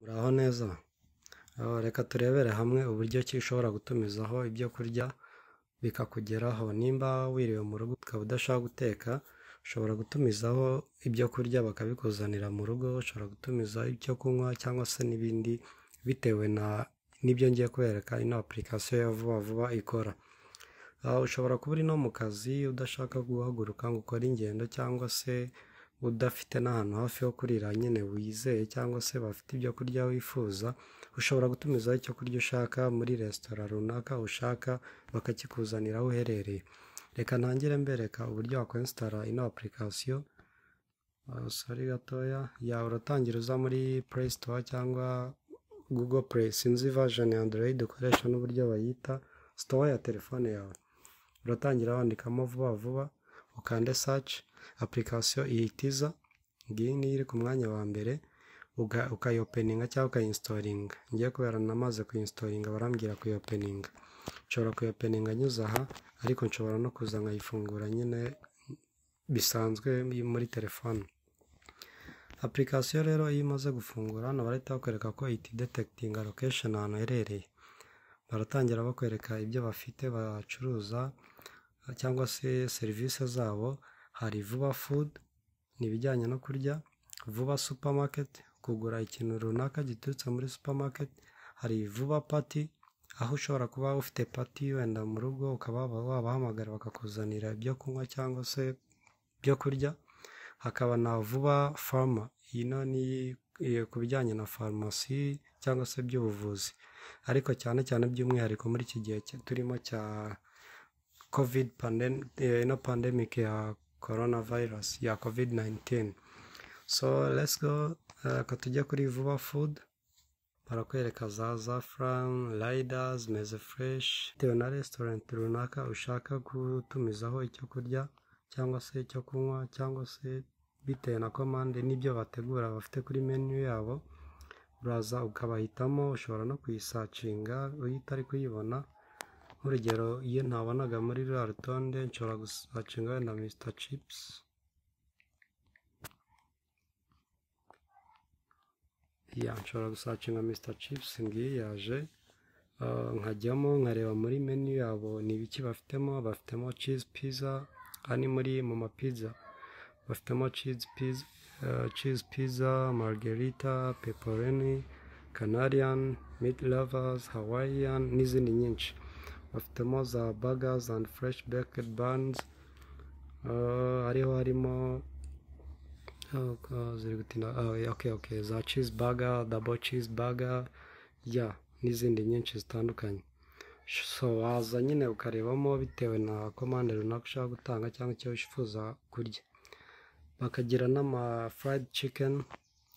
Uraho neza? Aho reka turebere hamwe uburyo ki ushobora gutumizaho ibyo kurya bikakugeraho, nimba wiriwe mu rugo ukaba udashaka guteka, ushobora gutumizaho ibyo kurya bakabikuzanira mu rugo, ushobora gutumiza icyo kunywa cyangwa se n'ibindi bitewe n'ibyo ngiye kubereka ino apurikasiyo ya vuba vuba ikora, ushobora kuba uri no mu kazi udashaka guhaguruka ngo ukore ingendo cyangwa se udafite n'ahantu hafi ho kurira nyine wizeye cyangwa se bafite ibyo kurya wifuza, ushobora gutumizaho icyo kurya ushaka muri resitora runaka ushaka bakakikuzanira aho uherereye, reka ntangire mbereka uburyo wakwensitara ino apurikasiyo, sori gatoya, ya uratangira uza muri pureyi sitowa cyangwa gugo pureyi sinzi vajeni ya andoroyidi ukoresha n'uburyo bayita, sitowa ya telefone yawe, uratangira wandikamo vuba vuba, ukande saci, apurikasiyo ihita iza, ngiyi niyo iri ku mwanya wa mbere, ukayopeninga cyangwa ukayinstoringa, njyewe kubera namaze kuyinstoringa barambwira kuyopeninga, nshobora kuyopeninga nyuze aha ariko nshobora no kuza nkayifungura nyine bisanzwe muri telefone, apurikasiyo rero iyo imaze gufungura hano barahita bakwereka ko iti detekitinga lokesheni ahantu uherereye, baratangira bakwereka ibyo bafite bacuruza cyangwa se serivisi zabo, hari vuba fudu ni ibijyanye no kurya, vuba supamaketi kugura ikintu runaka giturutse muri supamaketi, hari vuba pati aho ushobora kuba ufite pati wenda mu rugo ukaba wabahamagara bakakuzanira ibyo kunywa cyangwa se ibyo kurya, hakaba na vuba faruma ino ni ku bijyanye na farumasi cyangwa se iby'ubuvuzi, ariko cyane cyane by'umwihariko muri iki gihe turimo cya kovidi ino pandemike ya korona vayirasi ya kovidi nayinitini, so let's go reka tujye kuri vuba fudu barakwereka za zafuramu, rayidazi, meze fureshi, bitewe na resitorenti runaka ushaka gutumizaho icyo kurya cyangwa se icyo kunywa cyangwa se bitewe na komande n'ibyo bategura bafite kuri menu yabo, uraza ukabahitamo ushobora no kuyisacinga iyo utari kuyibona, nk'urugero iyo ntabonaga muri ruriya rutonde nshobora gusacinga wenda misita cipusi, nshobora gusacinga misita cipusi ngiyi yaje, nkajyamo nkareba muri menu yabo ni ibiki bafitemo, bafitemo cizi piza, aha ni muri mama piza, bafitemo cizi piza, marigerita, peporoni, kanariyani, miti ravazi, hawayiyani n'izindi nyinshi, bafitemo za bagazi andi fureshi bekeri banizi, hariho harimo za cizi baga, dabo cizi baga n'izindi nyinshi zitandukanye, waza nyine ukarebamo bitewe na komande runaka ushaka gutanga cyangwa icyo wifuza kurya, bakagira n'amafurayidi cikeni,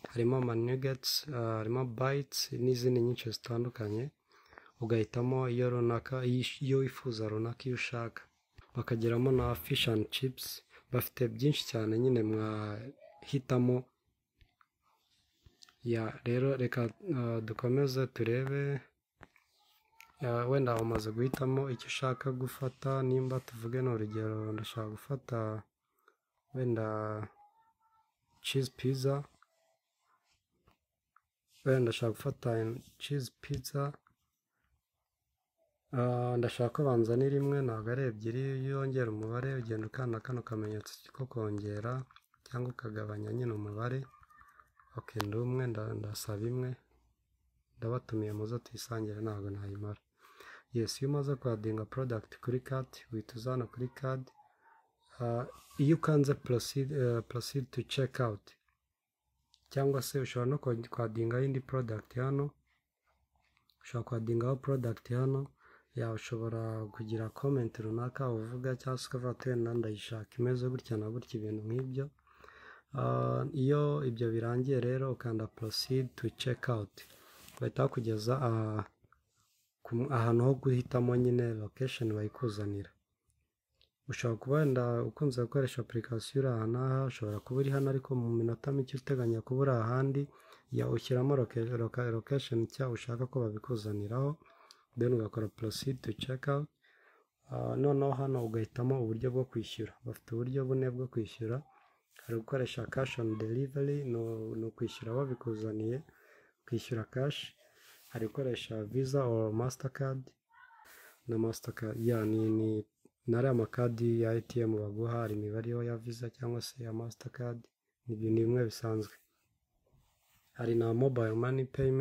harimo amanegeti, harimo bayitsi n'izindi nyinshi zitandukanye, ugahitamo iyo runaka iyo wifuza runaka iyo ushaka, bakagiramo na fishi andi cipusi, bafite byinshi cyane nyine mwahitamo, rero reka dukomeze turebe wenda umaze guhitamo icyo ushaka gufata, nimba tuvuge ni urugero ndashaka gufata wenda cizi piza, wenda ndashaka gufata cizi piza, ndashaka ko banzanira imwe ntabwo ari ebyiri, iyo wongera umubare ugenda ukanda kano kamenyetso ko kongera cyangwa ukagabanya nyine umubare, oke ndi umwe ndasaba imwe, ndabatumiye muze tuyisangire ntabwo nayimara, yesi iyo umaze kwadinga porodagiti kuri kadi uhita uza hano kuri kadi, iyo ukanze porosidi tu ceki awuti cyangwa se ushobora no kwadingaho indi porodagiti hano, ushobora kwadingaho porodagiti hano, ushobora kugira komenti runaka uvuga cyangwa se ukavuga ati wenda ndayishaka imeze gutya na gutya ibintu nk'ibyo, iyo ibyo birangiye rero ukanda porosidi tu ceki awuti, bahita bakugeza ahantu ho guhitamo nyine lokesheni bayikuzanira, ushobora kuba wenda ukunze gukoresha apurikasiyo uri aha n'aha, ushobora kuba uri hano ariko mu minota mike uteganya kuba uri ahandi, ushyiramo lokesheni nshya ushaka ko babikuzaniraho, deni ugakora porosidi tu ceki awuti, noneho hano ugahitamo uburyo bwo kwishyura, bafite uburyo bune bwo kwishyura, hari ugukoresha kashi oni derivari, ni ukwishyura babikuzaniye, kwishyura kashi hari gukoresha visa or mastercard na mastercard ya ni ni nari amakadi ya ATM baguha hari imibare yo ya visa cyangwa se ya mastercard ni ibintu bimwe bisanzwe hari na mobile money payment